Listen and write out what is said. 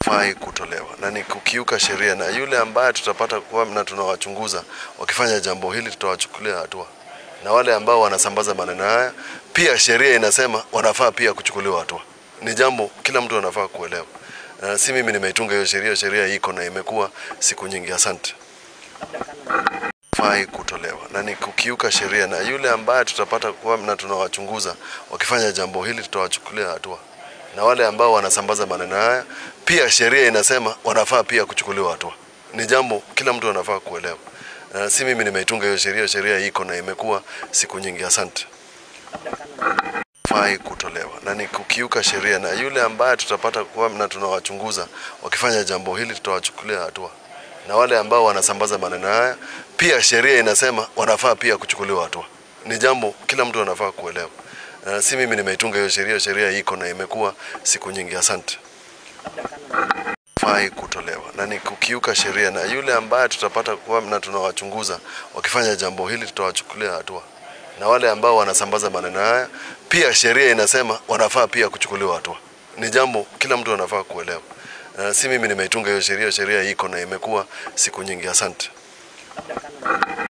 fai kutolewa na ni kukiuka sheria, na yule ambaye tutapata kuwa na tunawachunguza wakifanya jambo hili tutawachukulia hatua, na wale ambao wanasambaza maneno haya pia sheria inasema wanafaa pia kuchukuliwa hatua. Ni jambo kila mtu anafaa kuelewa, na si mimi nimeitunga hiyo sheria. Sheria iko na imekuwa siku nyingi. Asante. Fai kutolewa na ni kukiuka sheria, na yule ambaye tutapata kuwa na tunawachunguza wakifanya jambo hili tutawachukulia hatua, na wale ambao wanasambaza maneno haya pia sheria inasema wanafaa pia kuchukuliwa hatua. Ni jambo kila mtu anafaa kuelewa, na si mimi nimeitunga hiyo sheria. Sheria iko na imekuwa siku nyingi. Asante. Fai kutolewa na ni kukiuka sheria, na yule ambaye tutapata kuwa na tunawachunguza wakifanya jambo hili tutawachukulia hatua, na wale ambao wanasambaza maneno haya pia sheria inasema wanafaa pia kuchukuliwa hatua. Ni jambo kila mtu anafaa kuelewa, na si mimi nimeitunga hiyo sheria. Sheria iko na imekuwa siku nyingi. Asante. Fai kutolewa na ni kukiuka sheria, na yule ambaye tutapata kuwa na tunawachunguza wakifanya jambo hili tutawachukulia hatua, na wale ambao wanasambaza maneno haya pia sheria inasema wanafaa pia kuchukuliwa hatua. Ni jambo kila mtu anafaa kuelewa, na si mimi nimeitunga hiyo sheria. Sheria iko na imekuwa siku nyingi. Asante.